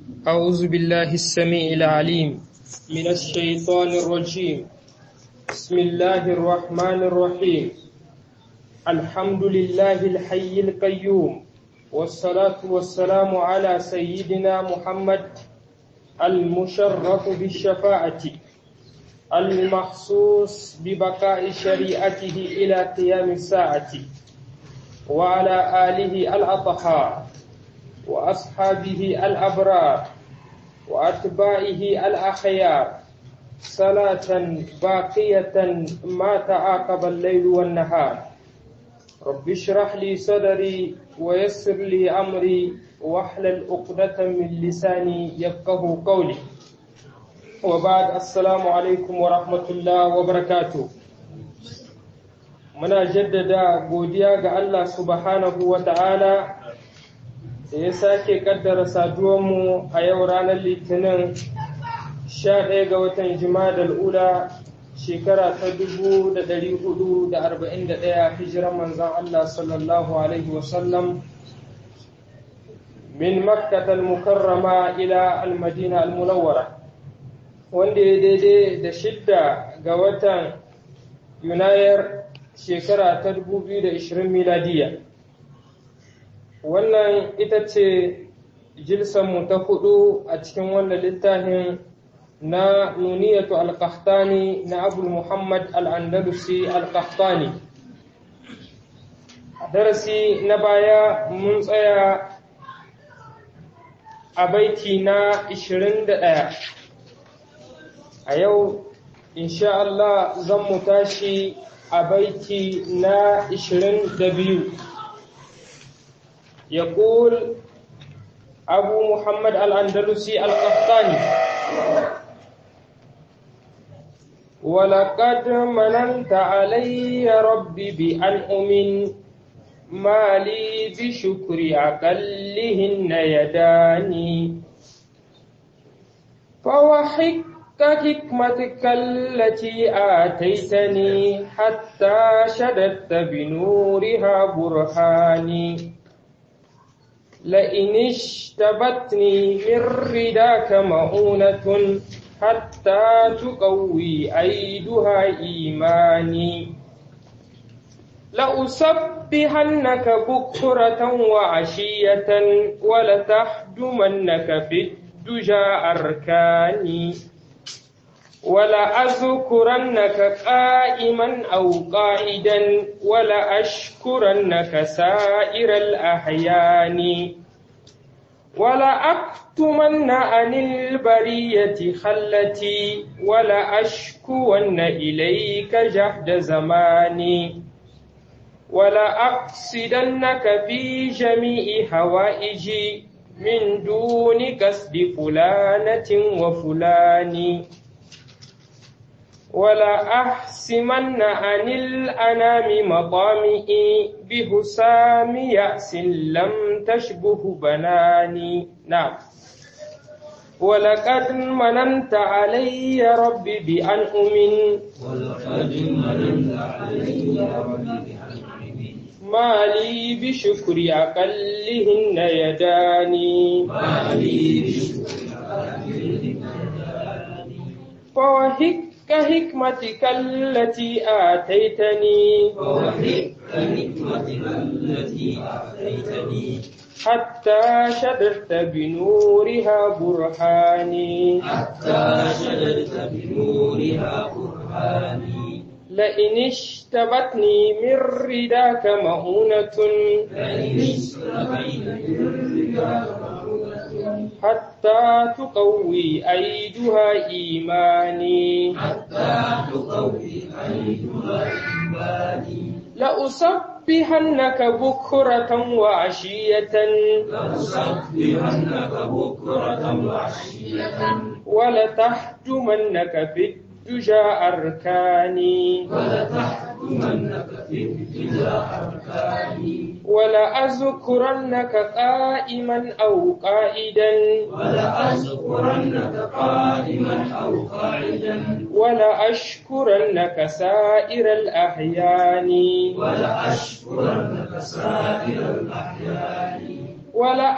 أعوذ بالله السميع العليم من الشيطان الرجيم بسم الله الرحمن الرحيم الحمد لله الحي القيوم والصلاة والسلام على سيدنا محمد المشرف بالشفاعة المخصوص ببقاء شريعته إلى قيام الساعة وعلى آله الأطهار وأصحابه الأبرار وأتباعه الأخيار صلاة باقية ما تعاقب الليل والنهار رب اشرح لي صدري ويسر لي أمري واحلل عقدة من لساني يفقه قولي وبعد السلام عليكم ورحمة الله وبركاته muna jaddada godiya ga Allah subhanahu wa ta'ala da ya sake kaddara saduwanmu a yau ranar litinin 11 ga watan jima'a ula shekara ta 441 hijiran manzan Allah sallallahu Alaihi wasallam min makkatal mukarrama ila almadina almunawwara wanda ya daidai da shidda ga watan yunayar shekara ta 2020 miladiya wannan ita ce jilsanmu ta hudu a cikin wannan littafin na nuniyatu al-qahtani na abul muhammad al-andalusi al-qahtani darasi na baya mun tsaya a baiti na 21 a yau insha Allah zan mu tashi a baiti na 22 يقول أبو محمد الأندلسي القحطاني ولقد مننت علي ربي بأنعم ما لي بشكر أقلهن يداني فوحك حكمتك التي آتيتني حتى شددت بنورها برهاني لئن اشتبتني من رداك مؤونة حتى تقوي أيدها إيماني لأسبحنك بكرة وعشية ولتحجمنك في الدجى أركاني ولأذكرنك قائما أو قائدا ولأشكرنك سائر الأحيان ولأكتمن عن البرية خلتي ولأشكون إليك جهد زماني ولأقصدنك في جميع هوائجي من دون قصد فلانة وفلان ولا أحسمن عن الأنام مطامئي بهسام يأس لم تشبه بناني نعم ولقد مننت علي ربي بأنعم ولقد مننت علي ربي بأنعم ما لي بشكر أقلهن يداني ما لي بشكر أقلهن يداني فوهك كحكمتك التي آتيتني ووهبت حكمتك التي آتيتني حتى شددت بنورها برهاني حتى شددت بنورها برهاني لئن اشتبتني من رداك مؤونة لئن اشتبيت بالرجال مؤونة حتى تقوي أيدها إيماني حتى تقوي أيدها إيماني لأسبحنك بكرة وعشية لأسبحنك بكرة وعشية ولتحجمنك في الدجى أركاني ولتحكمنك في ابتداء أركاني ولأذكرنك قائما أو قائدا ولأذكرنك قائما أو قاعدا ولأشكرنك سائر الأحيان ولأشكرنك سائر الأحيان ولأكتب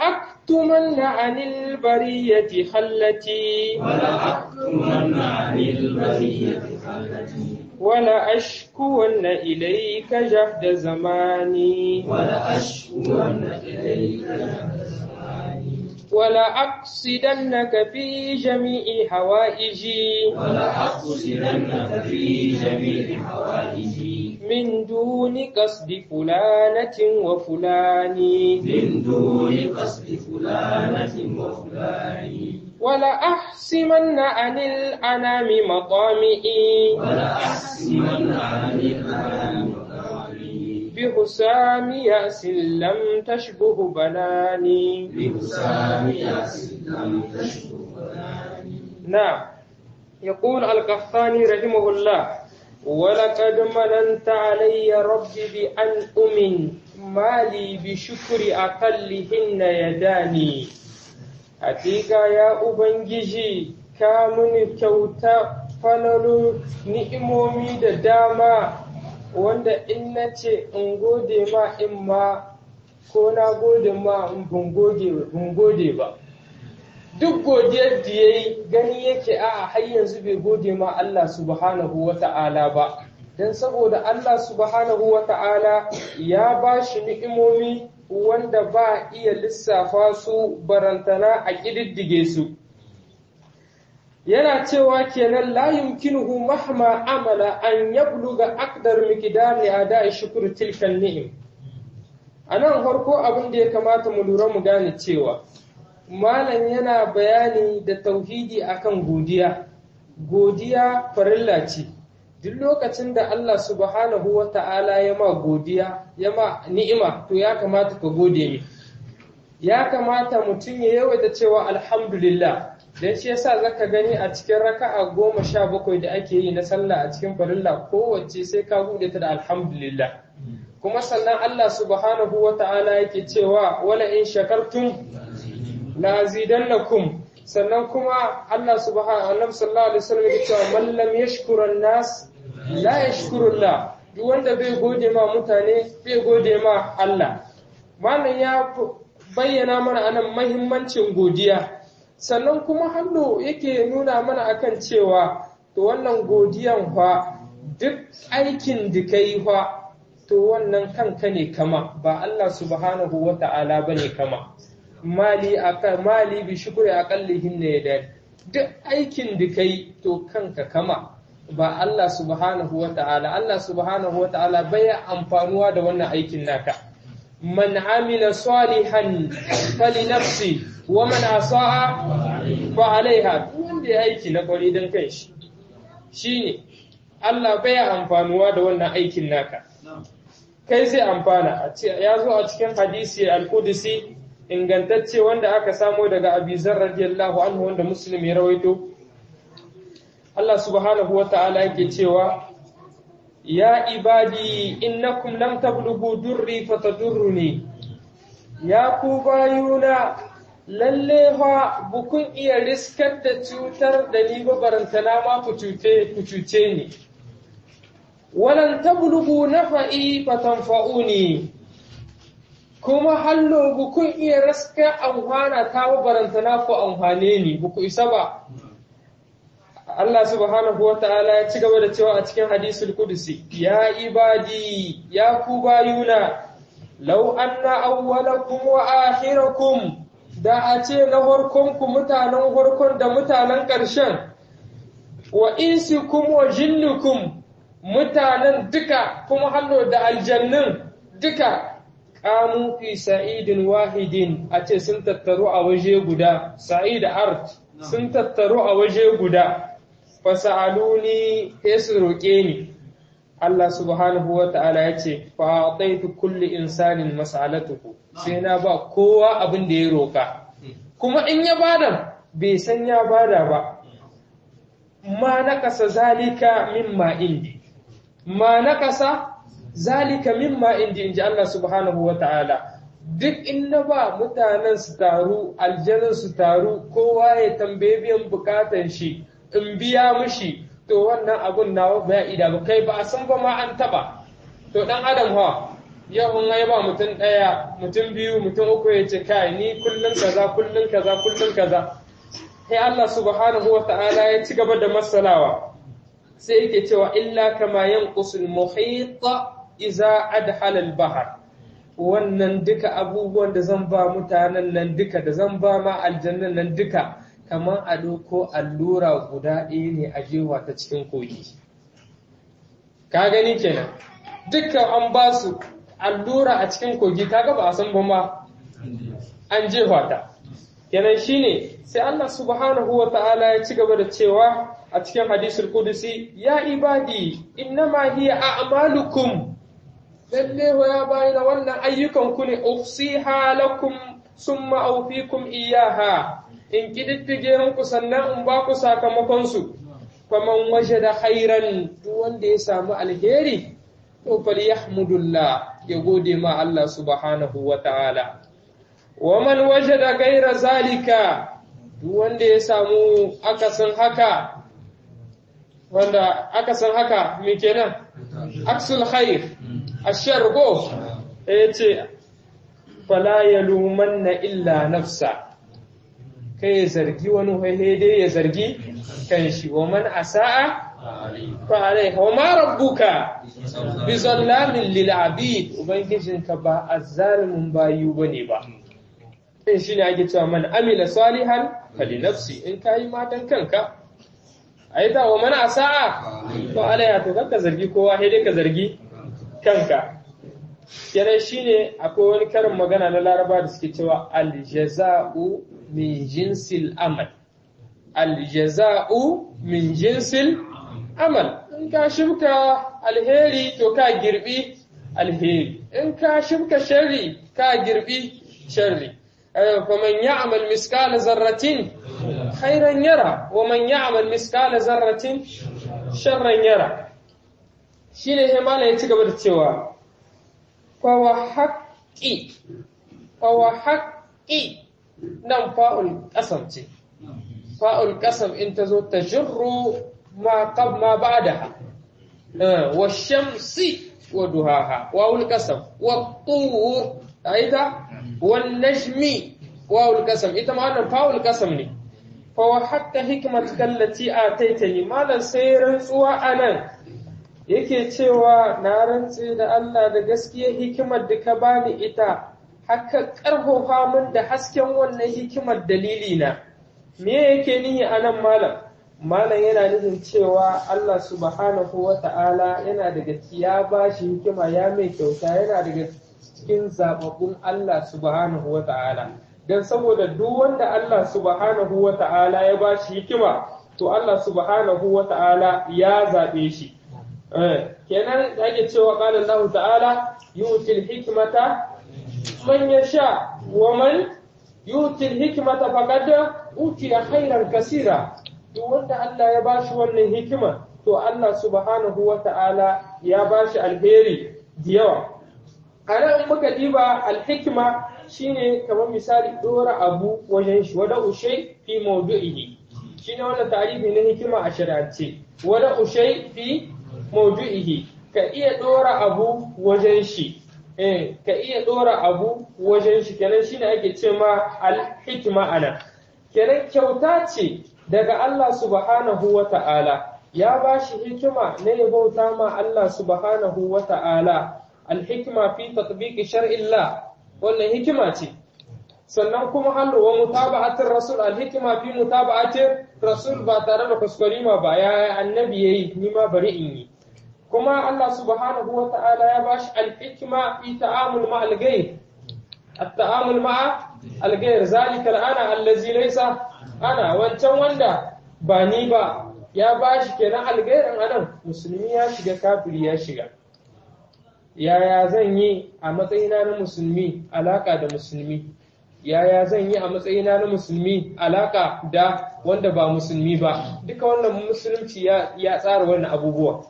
ولأكتمن عن البرية خلتي ولأكتمن عن البرية خلتي ولأشكون إليك جهد زماني ولأشكون إليك جهد زماني ولأقصدنك في جميع حوائجي ولأقصدنك في جميع حوائجي من دون قصد فلانة وفلان من دون قصد فلانة وفلان ولأحسمن عن الأنام مطامئي ولأحسمن عن الأنام مقامي بحسام يأس لم تشبه بناني بحسام ياس لم تشكو فلاني نعم يقول القحطاني رحمه الله ولقد مننت علي ربي بأن أمن مالي بشكر أقلهن يداني Hakika ya Ubangiji, ka muni kyauta falalu ni'imomi da dama wanda in na ce in gode ma in ma ko na gode ma in ban gode ba. Duk godiyar da ya yi gani yake a har yanzu bai gode ma Allah subhanahu wa ta'ala ba. Don saboda Allah subhanahu wa ta'ala ya ba shi ni'imomi wanda ba iya lissafa su barantana a ƙididdige su. Yana cewa kenan la yumkinuhu mahma amala an yabluga aqdar miqdari ada'i shukr tilkan ni'im. A nan farko abin da ya kamata mu lura mu gane cewa malam yana bayani da tauhidi akan godiya. Godiya farilla ce. duk lokacin da Allah subhanahu wa ta'ala ya ma godiya, ya ma ni'ima, to ya kamata ka gode mi. Ya kamata mutum ya yawaita cewa alhamdulillah, don shi yasa zaka gani a cikin raka'a goma sha bakwai da ake yi na sallah a cikin farilla kowace sai ka bude ta da alhamdulillah. Kuma sannan Allah subhanahu wa ta'ala yake cewa wala in shakartum la azidannakum sannan kuma Allah subhanahu wa sallallahu alaihi wasallam yake cewa man lam yashkuran nas la yashkurullah duk wanda bai gode ma mutane bai gode ma Allah malam ya bayyana mana anan mahimmancin godiya sannan kuma hallo yake nuna mana akan cewa to wannan godiyan fa duk aikin da kai fa to wannan kanka ne kama ba Allah subhanahu wata'ala bane kama mali aka mali bi shukri aqallihin ne da duk aikin da kai to kanka kama ba Allah subhanahu wa ta'ala, Allah subhanahu wa ta'ala baya amfanuwa da wannan aikin naka. Man amila salihan fali nafsi wa man asa'a fa alaiha wanda ya aiki na kwari don kai shi. Shi ne, Allah baya amfanuwa da wannan aikin naka. Kai zai amfana, ya zo a cikin hadisi al-Qudsi ingantacce wanda aka samo daga Abizar radiyallahu anhu wanda Muslim ya rawaito. Allah subhanahu wa ta'ala yake cewa, Ya ibadi innakum lam tablughu durri fatadurruni ya ku bayuna lalle fa bukun iya riskar da cutar da ni ba barantana ma ku cuce ku cuce ni walan tablughu nafa'i fatanfa'uni kuma hallo bukun iya riskar amfana ta ba barantana ku amfane ni buku isa ba Allah subhanahu wa ta'ala ya ci gaba da cewa a cikin hadisul kudusi, Ya ibadi, ya ku bayuna, lau anna awwalakum wa akhirakum da a ce na harkonku mutanen harkon da mutanen ƙarshen, wa insikum wa jinnukum mutanen duka kuma hallo da aljannin duka ƙamu fi sa'idin wahidin a ce sun tattaru a waje guda, sa'id art sun tattaru a waje guda. fasa'aluni sai su roƙe ni Allah subhanahu wa ta'ala ya ce fa'ataitu kulli insanin mas'alatuhu sai na ba kowa abin da ya roƙa kuma in ya bada bai san ya bada ba ma nakasa zalika mimma indi ma nakasa zalika mimma indi inji Allah subhanahu wa ta'ala duk in na ba mutanen su taru aljanin su taru kowa ya tambaye biyan bukatan shi in biya mishi to wannan abun nawa ba ida ba kai ba a san ba ma an taba to dan adam ha yau in ai ba mutum ɗaya mutum biyu mutum uku ya ce kai ni kullum kaza kullum kaza kullum kaza sai Allah subhanahu wa ta'ala ya ci gaba da masalawa sai yake cewa illa kama yanqusul muhit iza adhala al-bahr wannan duka abubuwan da zan ba mutanen nan duka da zan ba ma aljannan nan duka kamar a ɗauko allura guda ɗaya ne a jewa ta cikin kogi ka gani kenan dukkan an ba su allura a cikin kogi kaga ba a san ba ma an jefa ta kenan shine sai Allah subhanahu wa ta'ala ya ci gaba da cewa a cikin hadisul kudusi ya ibadi innama hiya a'malukum lalle ya bayyana wannan ayyukan ku ne ufsiha lakum summa awfikum iyaha in kididdige muku sannan in ba ku sakamakon su faman wajada khairan duk wanda ya samu alheri to falyahmudullah ya gode ma Allah subhanahu wa ta'ala wa man wajada gaira zalika duk wanda ya samu akasin haka wanda akasin haka me kenan aksul khair ashar go yace fala yalumanna illa nafsa kai ya zargi wani wai dai ya zargi kan shi wa man asa'a fa alaiha wa ma rabbuka bi zallamin lil abid ubangijinka ba azzalimin bayu bane ba din shine ake cewa man amila salihan fali nafsi in kayi matan kanka ai da wa man asa'a fa alaiha to kanka zargi kowa sai dai ka zargi kanka kenan shine akwai wani karin magana na laraba da suke cewa aljaza'u min jinsil amal aljaza'u min jinsil amal in ka shibka alheri to ka girbi alheri in ka shibka sharri ka girbi sharri faman ya'mal miskala zarratin khairan yara wa man ya'mal miskala zarratin sharran yara shine sai malai ya ci gaba da cewa fawa haƙƙi fawa haƙƙi nan fa'ul ƙasam ce fa'ul ƙasam in ta zo ta jirru ma qab ma ba'daha wa shamsi wa duhaha wawul ƙasam wa tur aita wan najmi wawul ƙasam ita ma wannan fa'ul ƙasam ne fawa haƙƙa hikmatka allati ataitani malan sai rantsuwa anan yake cewa na rantse da Allah da gaskiya hikimar da ka bani ita haka ƙarfafa min da hasken wannan hikimar dalili na me yake nihi a nan malam malam yana nufin cewa Allah subhanahu wa ta'ala yana daga ya ba shi hikima ya mai kyauta yana daga cikin zababbun Allah subhanahu wa ta'ala don saboda duk wanda Allah subhanahu wa ta'ala ya ba shi hikima to Allah subhanahu wa ta'ala ya zaɓe shi kenan da ake cewa qala Allah ta'ala yutil hikmata man yasha wa man yutil hikmata faqad utiya khairan kasira duk wanda Allah ya bashi wannan hikima to Allah subhanahu wa ta'ala ya bashi alheri da yawa a nan muka diba alhikima shine kamar misali dora abu wajen shi wada ushay fi mawdu'ihi shine wannan tarihi na hikima a shari'ance wada ushay fi maudu'ihi ka iya dora abu wajen shi eh ka iya dora abu wajen shi kenan shine ake ce ma al-hikma ana kenan kyauta ce daga Allah subhanahu wa ta'ala ya ba shi hikima na ya bauta ma Allah subhanahu wa ta'ala al-hikma fi tatbiqi shar'illah wannan hikima ce sannan kuma hallo wa mutaba'atir rasul al-hikma fi mutaba'atir rasul ba tare da kuskurima ba ya annabi yayi ni ma bari in yi kuma Allah subhanahu wa ta'ala ya bashi al-hikma fi ta'amul ma al-ghayr at-ta'amul ma al-ghayr zalika al-ana allazi laysa ana wancan wanda ba ni ba ya bashi kenan al-ghayr anan musulmi ya shiga kafiri ya shiga yaya zan yi a matsayina na musulmi alaka da musulmi yaya zan yi a matsayina na musulmi alaka da wanda ba musulmi ba duka wannan musulunci ya tsara wannan abubuwa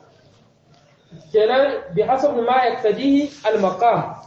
kenan bi hasabi ma yaktadihi al maqam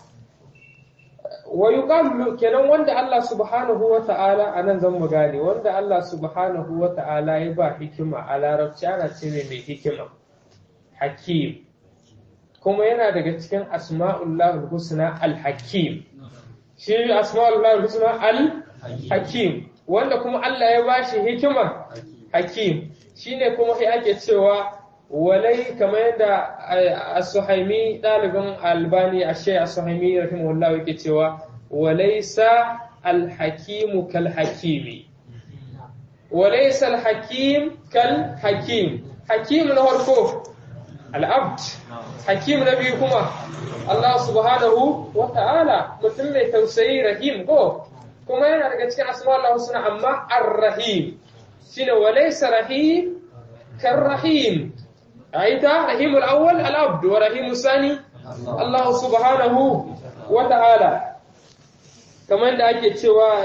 wa yuqalu kenan wanda Allah subhanahu wa ta'ala anan zan mu gane wanda Allah subhanahu wa ta'ala ya ba hikima a larabci ana ce mai hikima hakim kuma yana daga cikin asma'ullahul husna al-hakim shi asma'ullahul husna al-hakim wanda kuma Allah ya bashi hikima hakim shine kuma sai ake cewa walai kamar yadda as-suhaimi dalibin albani ashe as-suhaimi rahimahullah yake cewa walaysa al-hakim kal hakimi walaysa al-hakim kal hakim hakim na farko al-abd hakim na biyu kuma Allah subhanahu wa ta'ala mutum mai tausayi rahim ko kuma yana daga cikin asma'ul husna amma ar-rahim shine walaysa rahim كالرحيم أيضا رحيم الأول العبد ورحيم الثاني الله سبحانه وتعالى كمان da ake cewa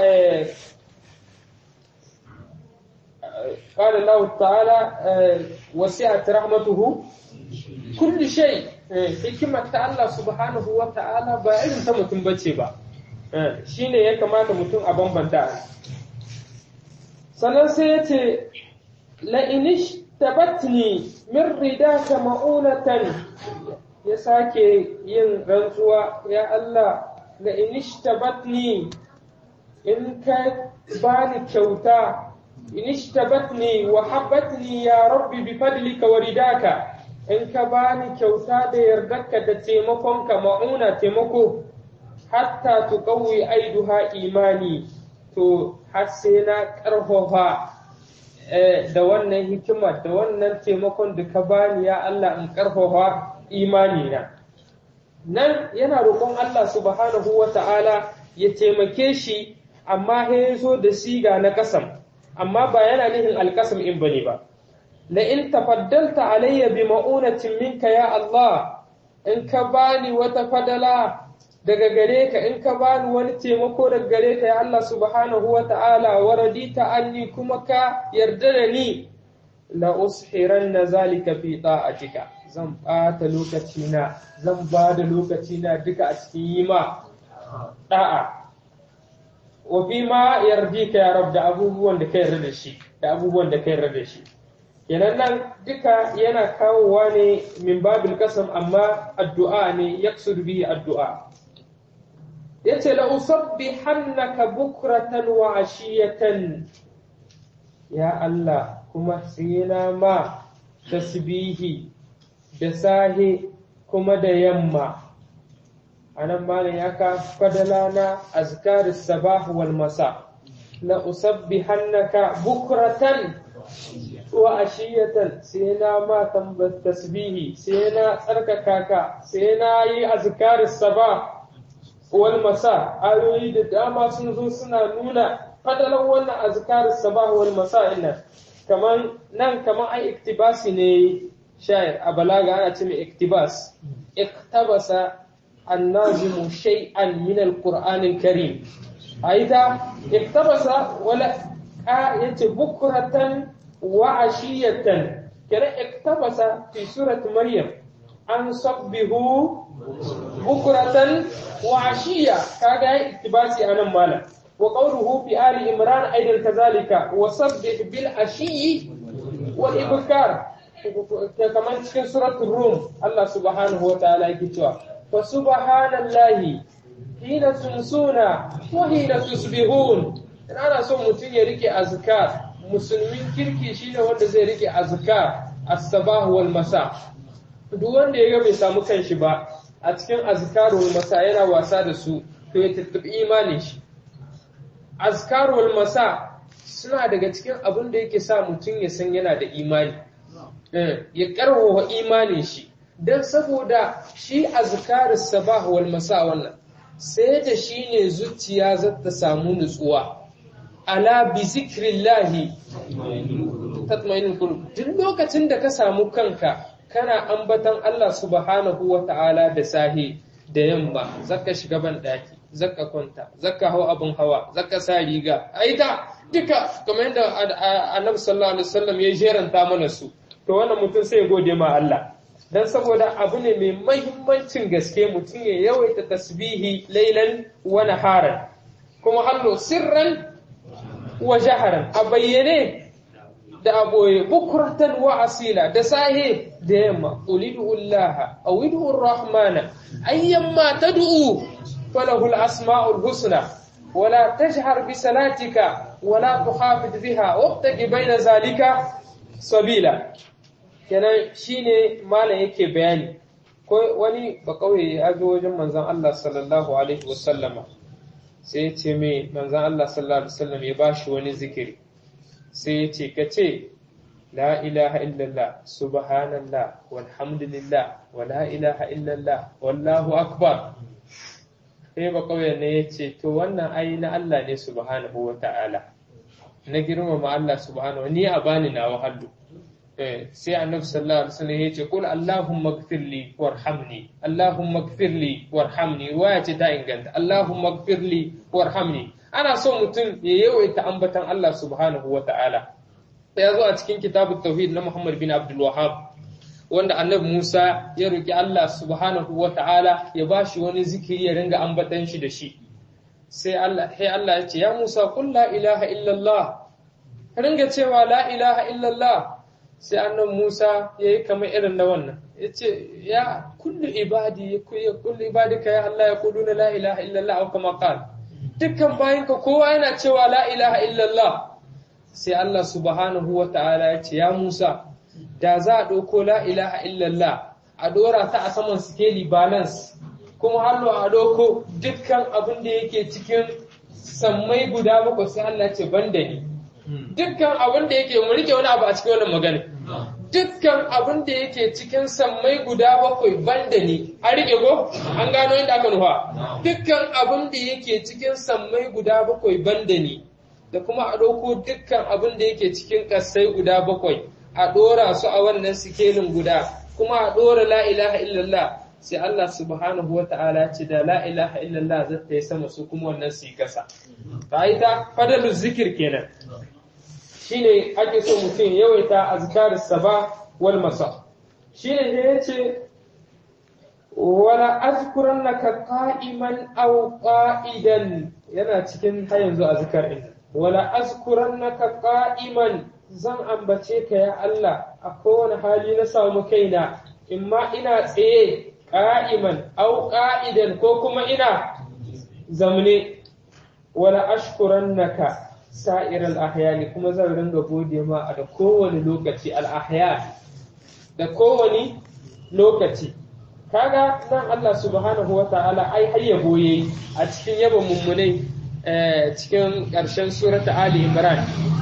قال الله تعالى وسعت رحمته كل شيء hikimar ta Allah subhanahu wa ta'ala ba irin ta mutum bace ba shine ya kamata mutum a bambanta sannan sai ya ce la'inish tabatni min ridaka ma'unatan ya sake yin rantsuwa ya Allah la inish tabatni in ka bani kyauta inish tabatni wa habbatni ya rabbi bi fadlika wa ridaka in ka bani kyauta da yardarka da taimakonka ma'una taimako hatta tuqawwi aiduha imani to har sai na ƙarfafa da wannan hikima da wannan taimakon da ka bani ya Allah in karfafa imani na nan yana roƙon Allah subhanahu wa ta'ala ya taimake shi amma ya zo da siga na kasam amma ba yana nihin alkasam in bane ba la in tafaddalta alayya bi ma'unatin minka ya Allah in ka bani wata fadala daga gare ka in ka bani wani taimako daga gare ka ya Allah subhanahu wa ta'ala wa radita anni kuma ka yarda da ni la ushiranna zalika fi ta'atika zan bata lokacina zan ba da lokacina duka a cikin yi ma da'a wa fi ma yardika ya rab da abubuwan da ka yarda da shi da abubuwan da ka yarda da shi kenan nan duka yana kawowa ne min babil kasam amma addu'a ne yaksud bi addu'a yace la usabbihannaka bukratan wa ashiyatan ya Allah kuma tsina ma tasbihi da sahe kuma da yamma anan malam ya ka fadala na azkar sabah wal masa la usabbihannaka bukratan wa ashiyatan sai na ma tambar tasbihi sai na tsarkaka ka sai na yi azkar sabah wal masa ayoyi da dama sun zo suna nuna fadalan wannan azkar sabah wal masa inna kaman nan kaman ai iktibasi ne shayar a balaga ana ce mai iktibas iktabasa annazimu shay'an min alquran alkarim aida iktabasa wala a yace bukratan wa ashiyatan kira iktabasa fi surat maryam an sabbihu bukratan wa ashiya kaga iktibasi anan malam wa qawluhu fi ali imran aidan kazalika wa sabbih bil ashiyi wal ibkar kamar cikin suratul rum Allah subhanahu wa ta'ala yake cewa fa subhanallahi hina tumsuna wa hina tusbihun in ana son mutum ya rike azkar musulmin kirki shine wanda zai rike azkar as-sabah wal masa duk wanda ya ga bai samu kanshi ba a cikin azkarul masa yana wasa da su to ya tattabi imanin shi azkarul masa suna daga cikin abin da yake sa mutum ya san yana da imani ya karwawa imanin shi don saboda shi azkarus sabah wal masa wannan sai da shi ne zuciya za ta samu nutsuwa ala bi zikrillahi tatmainul qulub duk lokacin da ka samu kanka kana ambatan Allah subhanahu wa ta'ala da sahi da yamma zaka shiga ban daki zaka kwanta zaka hau abin hawa zaka sa riga aita duka kamar yadda annabi sallallahu alaihi wasallam ya jeranta mana su to wannan mutum sai ya gode ma Allah dan saboda abu ne mai mahimmancin gaske mutum ya yawaita tasbihi lailan wa naharan kuma hallo sirran wa jaharan a bayyane da aboye bukuratan wa asila da sahe da yamma ulidullaha aw idur rahmana ayyamma tad'u falahu al-asma'ul husna ولا تجهر بصلاتك ولا تخافت بها وابتغ بين ذلك sabila kenan shine malam yake bayani ko wani ba kauye ya zo wajen manzon Allah sallallahu alaihi wasallama sai ya ce mai manzon Allah sallallahu alaihi wasallam ya bashi wani zikiri sai ya ce kace la ilaha illallah subhanallah walhamdulillah wa la ilaha illallah wallahu akbar sai ba kauye ne ya ce to wannan ai na Allah ne subhanahu wa ta'ala na girmama Allah subhanahu ni a bani na wahallu sai annabi sallallahu alaihi wasallam ya ce qul allahumma ighfirli warhamni allahumma ighfirli warhamni waya ce ta inganta allahumma ighfirli warhamni ana so mutum ya yawaita ambatan Allah subhanahu wa ta'ala ya zo a cikin kitabut tauhid na Muhammad bin Abdul Wahhab wanda annabi Musa ya roki Allah subhanahu wa ta'ala ya bashi wani zikiri ya ringa ambatan shi da shi sai Allah sai Allah ya ce ya Musa qul la ilaha illallah ringa cewa la ilaha illallah sai annan Musa ya yi kamar irin na wannan ya ce ya kullu ibadi ya kullu ibadika ya Allah ya kudu na la ilaha illallah au kama qal dukkan bayinka kowa yana cewa la ilaha illallah sai Allah subhanahu wa ta'ala ya ce ya Musa da za a ɗauko la ilaha illallah a ɗora ta a saman sikeli balance kuma hallo a ɗauko dukkan abin da yake cikin sammai guda bakwai sai Allah ce ban da ni dukkan abin da yake mu rike wani abu a cikin wannan magana dukkan abin da yake cikin sammai guda bakwai banda ni a rike go an gano inda aka nufa dukkan abin da yake cikin sammai guda bakwai banda ni da kuma a ɗauko dukkan abin da yake cikin ƙasai guda bakwai a ɗora su a wannan sikelin guda kuma a ɗora la ilaha illallah sai Allah subhanahu wa ta'ala ce da la ilaha illallah zai ta yi sama su kuma wannan su yi ƙasa ta yi ta fadalu zikir kenan shine ake so mutum yawaita azkar saba wal masa shine da yace wala azkurannaka qa'iman aw qa'idan yana cikin har yanzu azkar din wala azkurannaka qa'iman zan ambace ka ya Allah a kowane hali na samu kaina imma ina tsaye qa'iman aw qa'idan ko kuma ina zamne wala ashkurannaka sa'ir al'ahyani kuma zan ringa gode ma a da kowane lokaci al'ahyan da kowane lokaci kaga nan Allah subhanahu wa ta'ala ai har yabo yayi a cikin yaba mummunai cikin ƙarshen surata Ali Imran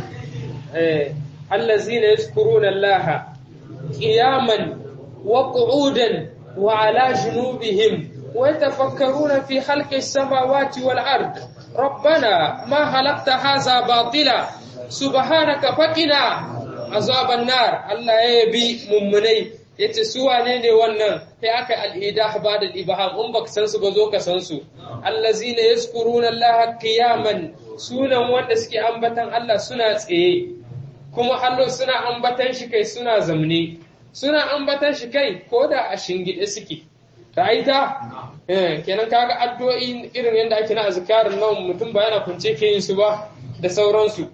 allazina yazkuruna Allah qiyaman wa qu'udan wa ala junubihim wa yatafakkaruna fi khalqis samawati wal ard ربنا ما خلقت هذا باطلا سبحانك فقنا عذاب النار الله يبي mummunai yace su wane ne wannan sai aka al-idah ba'da al-ibham in baka san su ba zo ka san su allazina yazkuruna Allah qiyaman sunan wanda suke ambatan Allah suna tsaye kuma hallo suna ambatan shi kai suna zamne suna ambatan shi kai koda a shingide suke ra'aita kenan kaga addu'o'i irin yadda ake na azkarin nan mutum ba yana kunce ke yin su ba da sauransu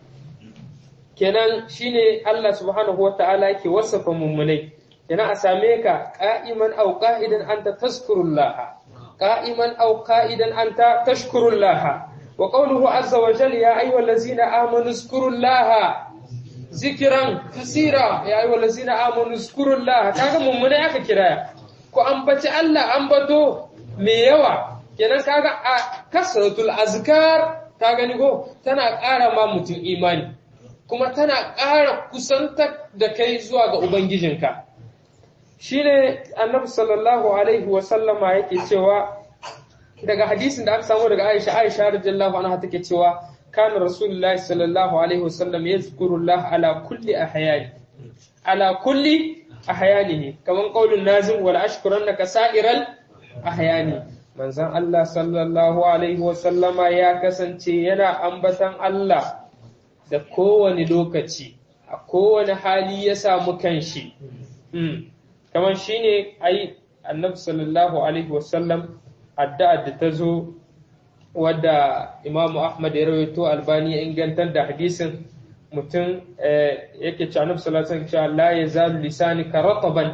kenan shine Allah subhanahu wata'ala yake wasafa mummunai kenan a same ka qa'iman aw qa'idan anta tazkurullah qa'iman aw qa'idan anta tashkurullah wa qawluhu azza wa jalla ya ayyuhallazina amanu zkurullaha zikran kasira ya ayyuhallazina amanu zkurullah kaga mummunai aka kiraya ku ambaci Allah ambato mai yawa kenan kaga a kasratul azkar ta gani go tana ƙara ma mutum imani kuma tana ƙara kusanta da kai zuwa ga ubangijinka shine annabi sallallahu alaihi wa sallama yake cewa daga hadisin da aka samu daga Aisha Aisha radiyallahu anha take cewa kana rasulullahi sallallahu alaihi wa sallam yazkurullah ala kulli ahyani ala kulli ahyanihi kaman qaulun nazim wal ashkurannaka sa'iral ahyani manzon Allah sallallahu alaihi wa sallama ya kasance yana ambatan Allah da kowane lokaci a kowane hali ya samu kanshi kamar shine ai annabi sallallahu alaihi wa sallam addu'a da ta zo wadda Imam Ahmad ya rawaito Albani ya ingantar da hadisin mutum yake ci annabi sallallahu alaihi wasallam la yazalu lisanika rataban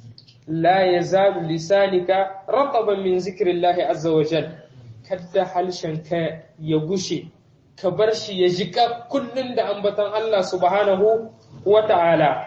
la yazalu lisanika rataban min zikrillahi azza wa jal kada halshen ka ya gushe ka bar shi ya jika kullun da ambaton Allah subhanahu wa ta'ala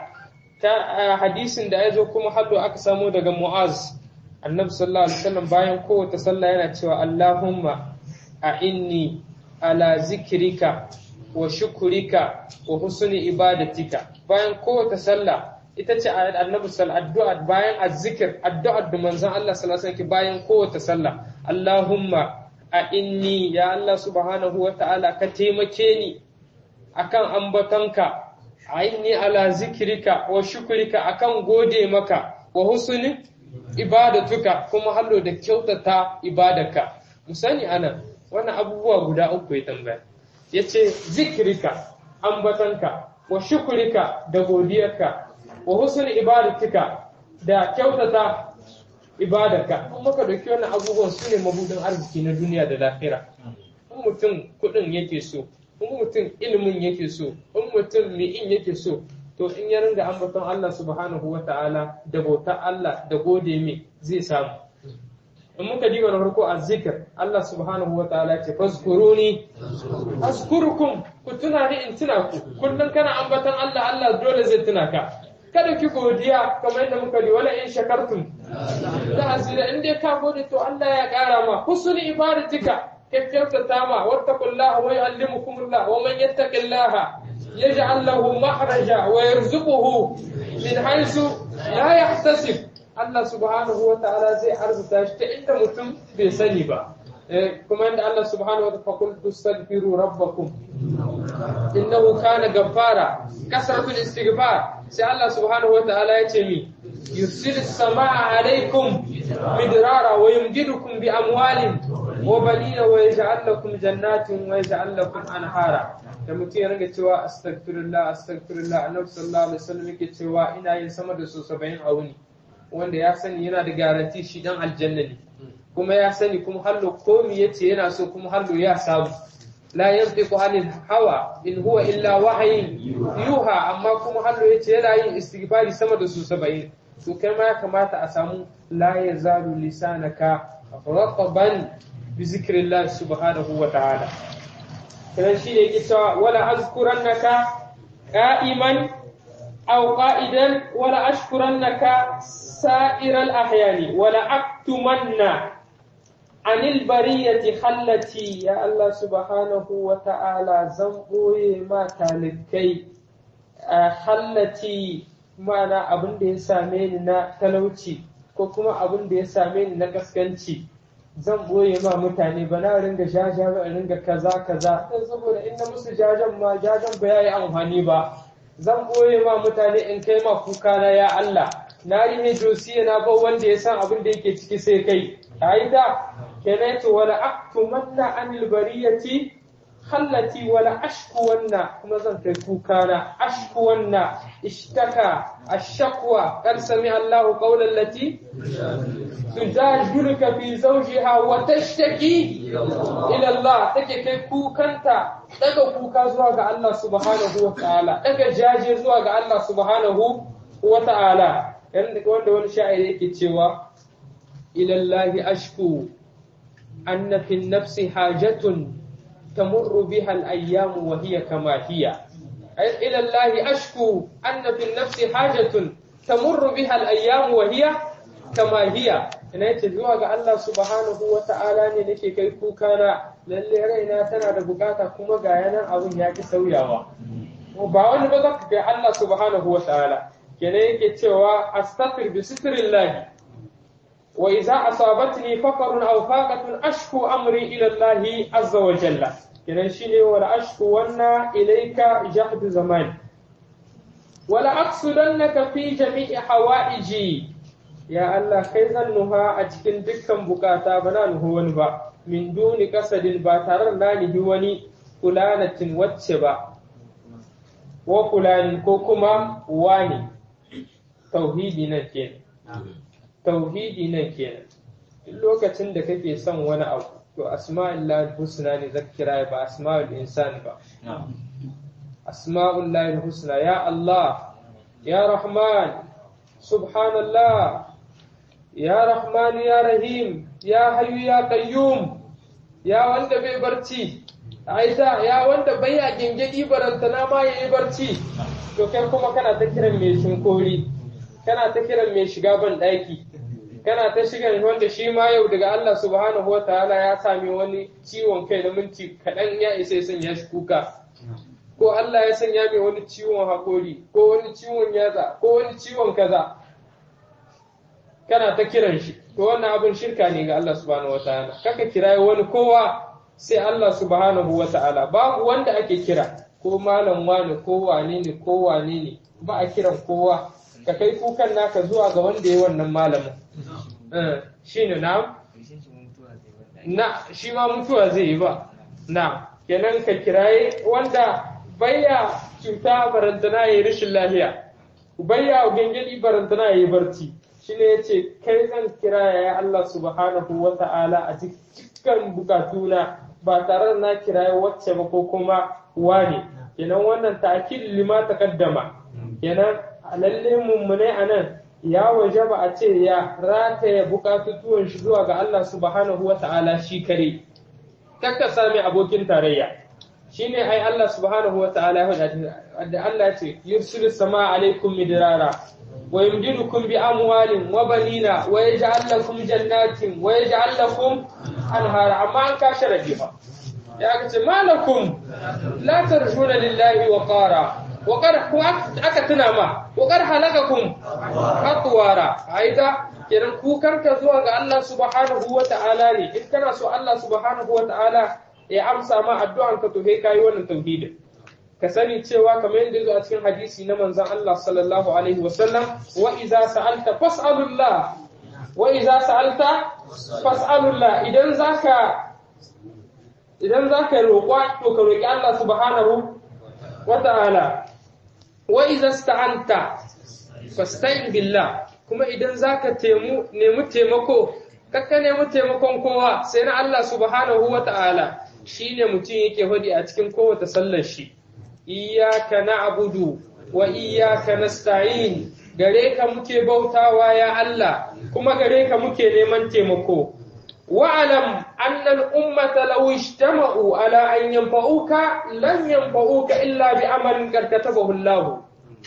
ta hadisin da ya zo kuma haddo aka samu daga Mu'az annabi sallallahu alaihi wasallam bayan kowace sallah yana cewa Allahumma a inni ala zikrika wa shukurika wa husni ibadatika bayan kowace sallah ita ce annabi sallallahu addu'a bayan azzikir addu'a da manzon Allah sallallahu alaihi wasallam bayan kowace sallah Allahumma a inni ya Allah subhanahu wa ta'ala ka taimake ni akan ambatonka a inni ala zikrika wa shukurika akan gode maka wa husni ibadatuka kuma hallo da kyautata ibadarka mu sani anan wannan abubuwa guda uku ya tambaya ya ce zikirika ambatanka wa shukurika da godiyarka wa husnul ibadatika da kyautata ibadarka in muka dauki wannan abubuwan su ne mabudin arziki na duniya da lahira in mutum kudin yake so in mutum ilimin yake so in mutum mi'in yake so to in ya ringa ambaton Allah subhanahu wa ta'ala da bautar Allah da gode mai zai samu in muka diba na farko a zikir Allah subhanahu wa ta'ala ce fazkuruni azkurukum ku tuna ni in tuna ku kullum kana ambaton Allah Allah dole zai tuna ka kada ki godiya kamar yadda muka yi wala in shakartum da azira in dai ka gode to Allah ya kara ma husnul ibadatika kyautata ma wattaqullaha wa yu'allimukumullah wa man yattaqillaha yaj'al lahu mahraja wa yarzuquhu min haythu la yahtasib Allah subhanahu wa ta'ala zai arzuta shi ta inda mutum bai sani ba kuma inda Allah subhanahu wa ta'ala faqul tastaghfiru rabbakum innahu kana gaffara kasratul istighfar sai Allah subhanahu wa ta'ala ya ce mi yursil samaa alaikum midrara wa yumdidukum bi amwalin wa banina wa yaj'al lakum jannatin wa yaj'al lakum anhara da mutum ya ringa cewa astaghfirullah astaghfirullah annabi sallallahu alaihi wasallam yake cewa ina yin sama da su 70 a wuni wanda ya sani yana da garanti shi dan aljanna ne kuma ya sani kuma hallo komi yace yana so kuma hallo ya samu la yantiqu anil hawa in huwa illa wahyin yuha amma kuma hallo yace yana yin istighfari sama da su 70 to kai ma ya kamata a samu la yazalu lisanaka raqaban bi zikrillah subhanahu wa ta'ala kana shi ne yake cewa wala azkurannaka qa'iman أو قائدا ولا أشكرنك سائر الأحيان ولا أكتمن عن البرية خلتي يا الله سبحانه وتعالى زنبوي ما تالكي خلتي معنى أبن دي سامين نا تلوتي ko kuma abin da ya same ni na kaskanci zan boye ma mutane ba na ringa jaja ba ringa kaza kaza dan saboda in na musu jajan ma jajan ba yayi amfani ba zan boye ma mutane in kai ma kuka na ya Allah na rihe josiya na ba wanda ya san abin da yake ciki sai kai aida kenan to wala aktumanna anil bariyati khallati wala ashku wanna kuma zan kai kuka na ashku wanna ishtaka ashakwa qad sami Allahu qawlan lati tujadiluka fi zawjiha wa tashtaki ila Allah take kai kukanta daga kuka zuwa ga Allah subhanahu wa ta'ala daga jaje zuwa ga Allah subhanahu wa ta'ala wanda wani sha'iri yake cewa ila Allah ashku anna fi nafsi hajatun تمر بها الأيام وهي كما هي إلى الله أشكو أن في النفس حاجة تمر بها الأيام وهي كما هي ina yace zuwa ga Allah subhanahu wa ta'ala ne nake kai kuka na lalle raina tana da bukata kuma ga yanan abun ya ki sauyawa ba wani ba zaka kai Allah subhanahu wa ta'ala kenan yake cewa astaghfir bi sitrillah wa idza asabatni faqrun aw faqatun ashku amri ila Allah azza wa jalla kenan shine wala ashku wanna ilayka jahdu zaman wala aqsudannaka fi jami'i hawaiji ya Allah kai zan nuha a cikin dukkan bukata bana nuhu wani ba min duni kasadin ba tare da nihi wani fulanatin wacce ba wa fulani ko kuma wani tauhidi nan kenan tauhidi nan kenan lokacin da kake son wani abu to asma'illah husna ne zaka kira ba asma'ul insan ba asma'ullahi husna ya Allah ya Rahman subhanallah ya Rahman ya Rahim ya Hayyu ya Qayyum ya wanda bai barci aita ya wanda bai a gingidi barantana ma yayi barci to kai kuma kana ta kiran mai shinkori kana ta kiran mai shiga ban daki kana ta shiga wanda shi ma yau daga Allah subhanahu wa ta'ala ya sami wani ciwon kai na minti kaɗan ya isa ya sanya shi kuka ko Allah ya sanya mai wani ciwon haƙori ko wani ciwon yatsa ko wani ciwon kaza kana ta kiran shi to wannan abin shirka ne ga Allah subhanahu wa ta'ala kaka kirayi wani kowa sai Allah subhanahu wa ta'ala babu wanda ake kira ko malam wani ko wane ne ko wane ne ba a kiran kowa ka kai kukan naka zuwa ga wanda ya wannan malamin shi ne na na shi ma mutuwa zai yi ba na kenan ka kiraye wanda bayya cuta barantana ya yi rashin lahiya bayya gangadi barantana ya yi barci shi ne ya ce kai zan kira ya Allah subhanahu wa ta'ala a cikin bukatuna ba tare da na kiraye wacce ba ko kuma wane kenan wannan ta'kid lima taqaddama kenan lalle mummune anan ya waje ba a ce ya rataya bukatutuwan shi zuwa ga Allah subhanahu wa ta'ala shi kare kakka sami abokin tarayya shine ai Allah subhanahu wa ta'ala ya faɗa da Allah ce yursilu sama alaikum midrara wa yumdidukum bi amwalin wa banina wa yaj'al lakum jannatin wa yaj'al lakum anhara amma an ka sharadi fa ya ce malakum la tarjuna lillahi wa qara وقد aka tuna ma وقد halakakum atwara aida kenan kukanka zuwa ga Allah subhanahu wa ta'ala ne in kana so Allah subhanahu wa ta'ala ya amsa ma addu'an ka to kai kai wannan tauhidin ka sani cewa kamar yadda zo a cikin hadisi na manzon Allah sallallahu alaihi wa sallam wa idza sa'alta fas'alullah wa idza sa'alta fas'alullah idan zaka idan zaka roƙa to ka roƙi Allah subhanahu wa ta'ala wa iza sta'anta fasta'in billah kuma idan zaka temu nemi taimako kakka nemi taimakon kowa sai na Allah subhanahu wa ta'ala shine mutum yake hodi a cikin kowace sallar shi iyyaka na'budu wa iyyaka nasta'in gare ka muke bautawa ya Allah kuma gare ka muke neman taimako واعلم أن الأمة لو اجتمعوا على أن ينفعوك لن ينفعوك إلا بعمل قد كتبه الله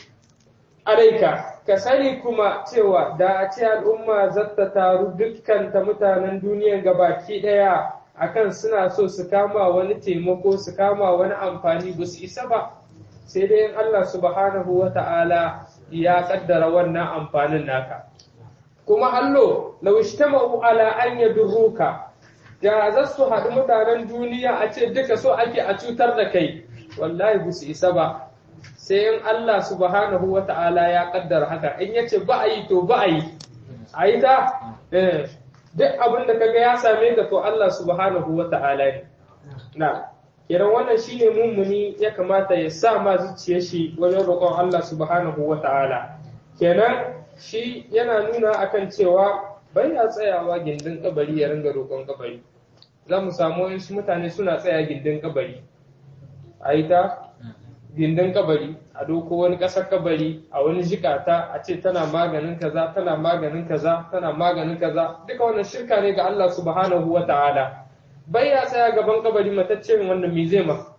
عليك kasani kuma cewa da a ce al'umma zata taru dukkan ta mutanen duniya gabaki daya akan suna so su kama wani taimako su kama wani amfani ba su isa ba sai dai in Allah subhanahu wa ta'ala ya kaddara wannan amfanin naka kuma allo lau ishtama'u ala an yadurruka da za su haɗu mutanen duniya a ce duka so ake a cutar da kai wallahi ba su isa ba sai in Allah subhanahu wa ta'ala ya kaddara haka in yace ba a yi to ba a yi a yi ta duk abin da kaga ya same ka to Allah subhanahu wa ta'ala ne na kiran wannan shine mummuni ya kamata ya sa ma zuciyar shi wajen roƙon Allah subhanahu wa ta'ala kenan shi yana nuna akan cewa bai ya tsayawa gindin kabari ya ringa roƙon kabari za mu samu wasu mutane suna tsaya gindin kabari a yi ta gindin kabari a doko wani ƙasar kabari a wani jikata a ce tana maganin kaza tana maganin kaza tana maganin kaza duka wannan shirka ne ga Allah subhanahu wa ta'ala bai ya tsaya gaban kabari matacce wannan mizema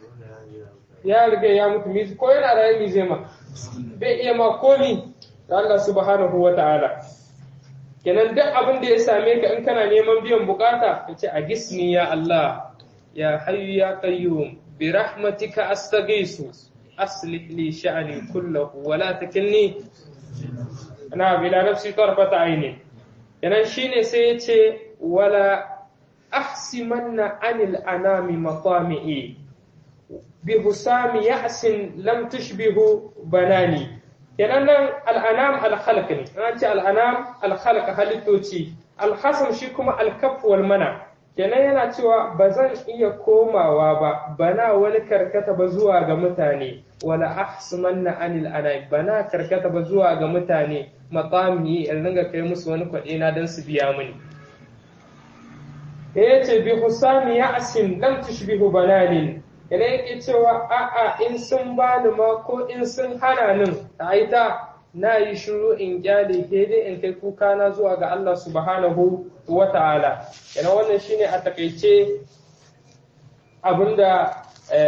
ya riga ya mutu ko yana raye mizema bai iya ma komi da Allah subhanahu wa ta'ala. Kenan duk abin da ya same ka in kana neman biyan bukata, ka ce a gisni ya Allah, ya hayyu ya qayyum bi rahmatika astaghisu aslih li sha'ni kullahu wa la takilni ana bila nafsi tarfata aini. Kenan shine sai ya ce wala ahsimanna anil anami matami'i bi husami ya'sin lam tushbihu banani kenan nan al'anam al-khalq ne an ce al'anam al-khalq halittoci al-hasam shi kuma al-kaf wal mana kenan yana cewa ba zan iya komawa ba bana wani karkata ba zuwa ga mutane wala ahsumanna anil anam bana karkata ba zuwa ga mutane maqami in ringa kai musu wani kwaɗe na dan su biya mini ya ce bi husami ya'sin lam tushbihu banalin Ina yake cewa a'a in sun bani ma ko in sun hana nin ta aita na yi shiru in kyale ke dai in kai kuka na zuwa ga Allah subhanahu wa ta'ala. Yana wannan shine a takaice abinda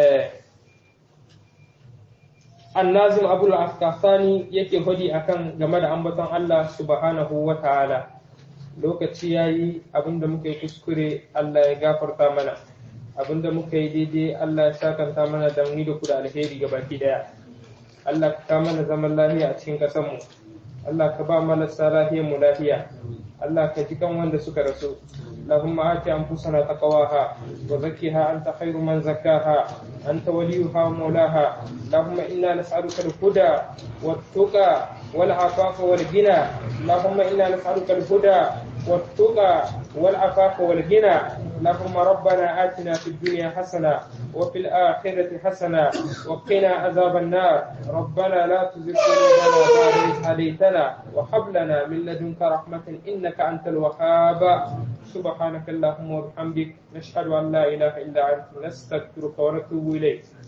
annazim abul afkafani yake hudi akan game da ambaton Allah subhanahu wa ta'ala lokaci yayi abinda muka yi kuskure Allah ya gafarta mana abinda muka yi daidai Allah ya sakanta mana da mu da ku da alheri ga baki daya Allah ka mana zaman lafiya a cikin ƙasar mu Allah ka ba marasa lafiyar mu lafiya Allah ka ji kan wanda suka rasu اللهم آت أنفسنا تقواها وزكها أنت خير من زكاها أنت وليها ومولاها اللهم إنا نسألك الهدى والتقى والعفاف والغنى اللهم إنا نسألك الهدى والتقى والعفاف والغنى اللهم ربنا آتنا في الدنيا حسنة وفي الآخرة حسنة وقنا عذاب النار ربنا لا تزغ قلوبنا بعد إذ هديتنا وهب لنا من لدنك رحمة إنك أنت الوهاب سبحانك اللهم وبحمدك نشهد أن لا إله إلا أنت نستغفرك ونتوب إليك